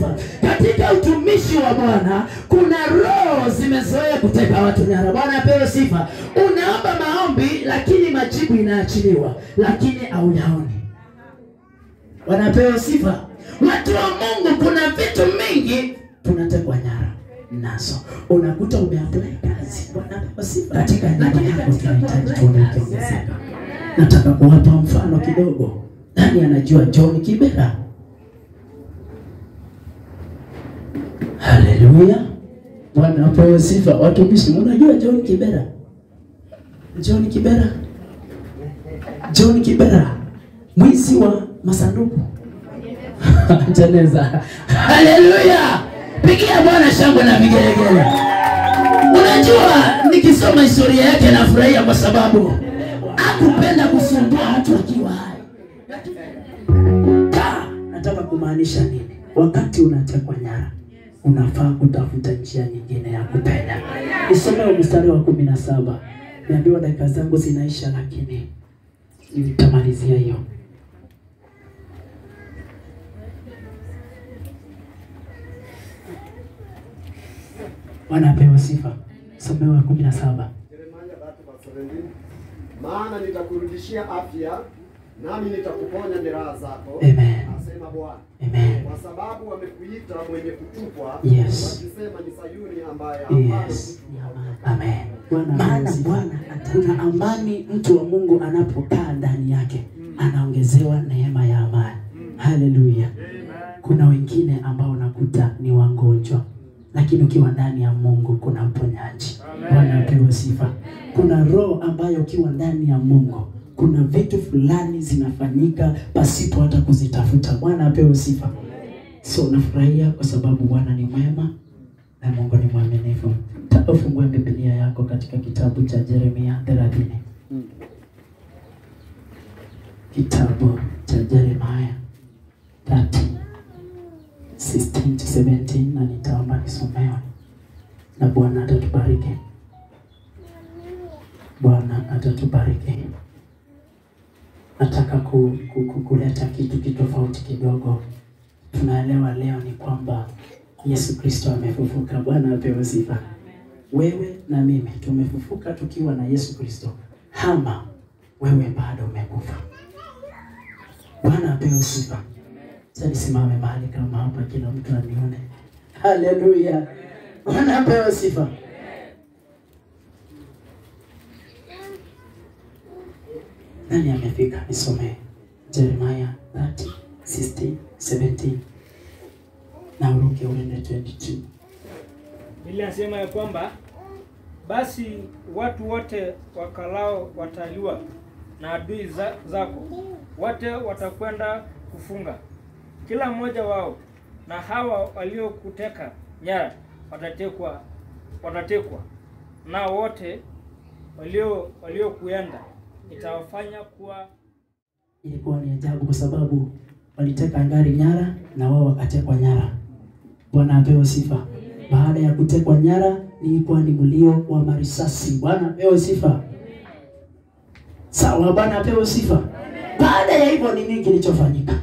katika utumishi wa Bwana kuna roho zimezoea kuteka watu nyara. Bwana apewe sifa. Unaomba maombi, lakini majibu inaachiliwa, lakini hauyaoni. Bwana apewe sifa. Watu wa Mungu, kuna vitu mingi tunatekwa nyara nazo. Unakuta umeapply kazi, Bwana apewe sifa. Katika nyumba yako tunahitaji tuone ikiongezeka. Nataka kuwapa mfano kidogo. Nani anajua John Kibera? Haleluya. Bwana apewe sifa. Watumishi, mnajua John Kibera? John Kibera. John Kibera. Mwizi wa masanduku. Jeneza. Haleluya. Pigia Bwana shangwe na vigelegele. Unajua nikisoma historia yake nafurahia kwa sababu hakupenda kusumbua mtu akiwa hai. Ka, nataka kumaanisha nini? Wakati unatekwa nyara, unafaa kutafuta njia nyingine ya kupenya. Nisomee mstari wa kumi na saba. Niambiwa dakika zangu zinaisha, lakini nitamalizia hiyo. Bwana apewe sifa. Somewa kumi na saba. Yeremia 3:17, maana nitakurudishia afya nami nitakuponya jeraha zako, Amen. asema Bwana, Amen. kwa sababu wamekuita mwenye kutupwa, Yes. wakisema ni Sayuni ambaye hapana Yes. mtu Amen. Maana Bwana kuna amani, mtu wa Mungu anapokaa ndani yake anaongezewa neema ya amani. Haleluya. Kuna wengine ambao unakuta ni wagonjwa, lakini ukiwa ndani ya Mungu kuna uponyaji. Bwana apewe sifa. Kuna roho ambayo ukiwa ndani ya Mungu kuna vitu fulani zinafanyika pasipo hata kuzitafuta. Bwana apewe sifa. So nafurahia kwa sababu Bwana ni mwema na Mungu ni mwaminifu. Taka ufungue Biblia yako katika kitabu cha Yeremia 30. Kitabu cha Yeremia 30 16 to 17 na nitaomba nisomewe na Bwana atatubariki. Bwana atatubariki. Nataka ku, ku, ku, kuleta kitu kitofauti kidogo. Tunaelewa leo ni kwamba Yesu Kristo amefufuka. Bwana apewe sifa. Wewe na mimi tumefufuka tukiwa na Yesu Kristo, ama wewe bado umekufa. Bwana apewe sifa. Sasa nisimame mahali kama hapa, kila mtu anione. Haleluya! Bwana apewe sifa. Nani amefika? Nisomee Jeremiah 30, 16, 17 na uruke uende 22. Biblia inasema ya kwamba basi watu wote wakalao wataliwa na adui za, zako wote watakwenda kufunga kila mmoja wao, na hawa waliokuteka nyara watatekwa watatekwa, na wote walio waliokuenda nitawafanya kuwa Ilikuwa ni ajabu kwa sababu waliteka ngari nyara na wao wakatekwa nyara. Bwana apewe sifa. Baada ya kutekwa nyara, ilikuwa ni mlio wa marisasi. Bwana apewe sifa. Sawa, Bwana apewe sifa. Baada ya hivyo, ni nini kilichofanyika?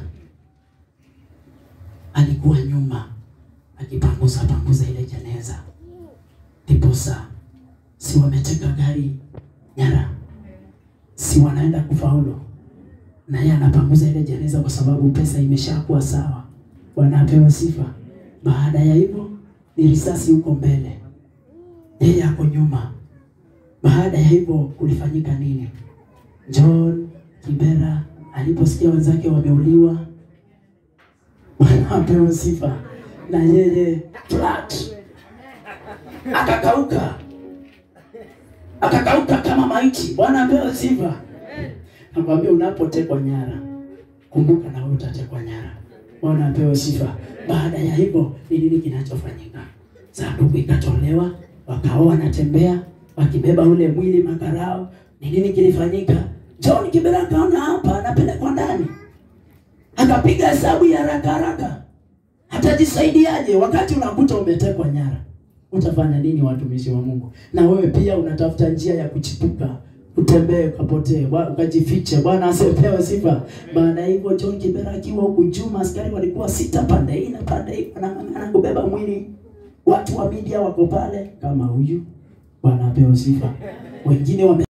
Alikuwa nyuma akipanguza panguza ile jeneza, ndiposa si wameteka gari nyara, si wanaenda kufaulu na yeye anapanguza ile jeneza kwa sababu pesa imeshakuwa sawa. Bwana apewe sifa. Baada ya hivyo ni risasi huko mbele, yeye ako nyuma. Baada ya hivyo kulifanyika nini? John Kibera aliposikia wenzake wameuliwa, Bwana apewe sifa, na yeye flat akakauka, akakauka kama maiti. Bwana apewe sifa. Nakwambia unapotekwa nyara, kumbuka na wewe utatekwa nyara. Bwana apewe sifa. Baada ya hivyo ni nini kinachofanyika? Sanduku ikatolewa, wakawa wanatembea wakibeba ule mwili makarao. Ni nini kilifanyika? John Kibera akaona hapa anapelekwa ndani, akapiga hesabu ya haraka haraka, atajisaidiaje wakati unakuta umetekwa nyara? Utafanya nini, watumishi wa Mungu? Na wewe pia unatafuta njia ya kuchipuka utembee ukapotee, Bwa- ukajifiche. Bwana asipewe sifa. Maana hivyo John Kibera akiwa huku Juma, askari walikuwa sita pande hii na pande hii, wanang'ang'ana kubeba mwili. Watu wa media wako pale kama huyu. Bwana apewe sifa. Wengine wame